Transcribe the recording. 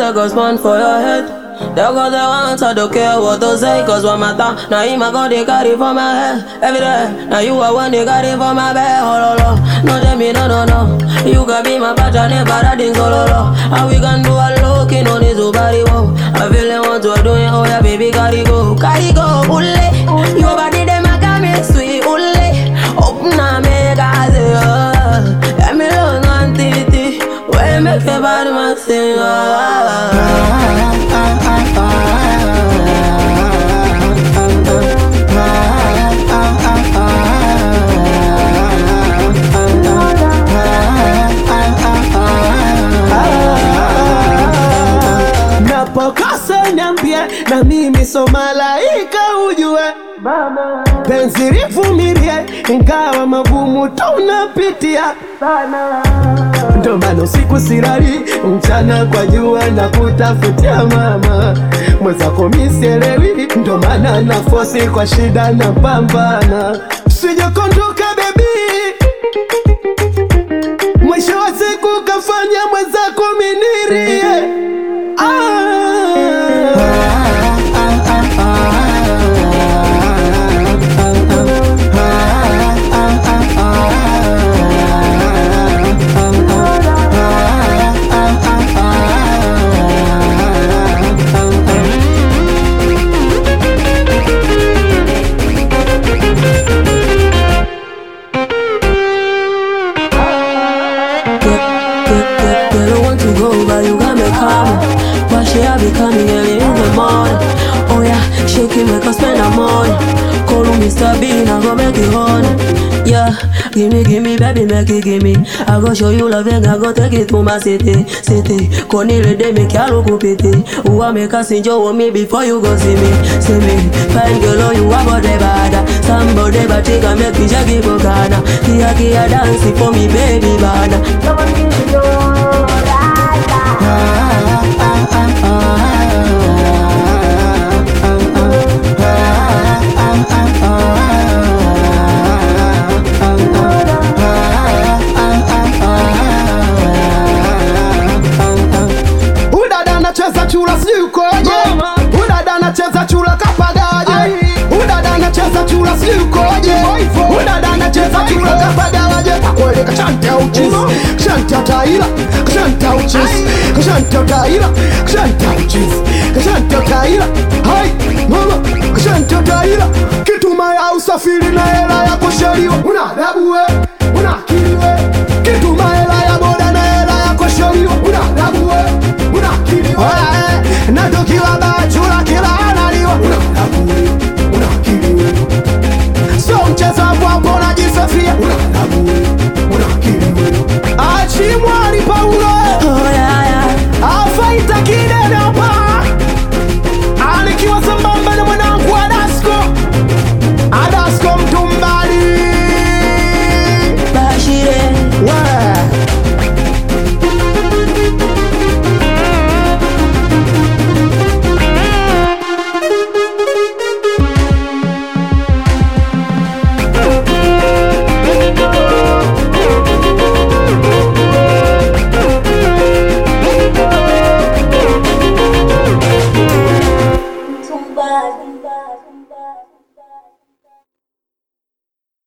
take a sponge for your head. They got the ones I don't care what to say Cause what matter, now him I got they carry for my head Every day, now you are one they carry for my bed Oh no no, no tell me no no no You can be my partner, never riding solo low And we can do a looking on his body whoa I feel like what you're doing, oh yeah baby carry go Carry go, ule Your body them a got me sweet, ule Open na make I say oh Let me learn one titty When make your body man sing oh Napokosa niambie, na mimi so malaika ujue, penzi livumilie, ingawa magumu tunapitia ndo maana usiku silali, mchana kwa jua na kutafutia mama mwenzako misielewi, ndo maana na fosi kwa shida na pambana, sijakondoka bebi, mwisho wa siku kafanya mwenzako minirie Girl, girl, girl, girl, I want to go, but you got me coming. Why should I be coming early in the morning? Oh yeah, shake it, make us spend the money. Call me Mr. Bean, I go make it honey. Yeah, gimme, gimme, baby, make it gimme. I go show you love and I go take it to my city, city. Konile de me kyalo kupiti. Uwa make us enjoy me before you go see me, see me. Fine girl, oh you are body bad. Somebody but take a make me jaggy bogana. Kia kia dance for me, baby bad. Udada anacheza chura sijui ukoje, udada anacheza chura kapagaje, udada anacheza chura sijui ukoje, udada anacheza chura kapagaje. Kakwele kashanta uchizi, kashanta taira, kashanta uchizi, kashanta taira, kashanta uchizi, kashanta taira. Hai mama, kashanta taira, kituma ya usafiri na hela ya kushaliwa. Una adabu we, una akili we, kituma hela ya boda na hela ya kushaliwa. Una adabu we, una akili we, na tukiwa bachura kila analiwa. Una adabu we, una akili we, sio mchezo hapo najisafia. Una adabu we, una akili we, achimwani Paulo Oh yeah, yeah. afaita kidedopa anikiwa sambamba na mwanangu Adasko Adasko mtumbali Bashire. we Tumbali.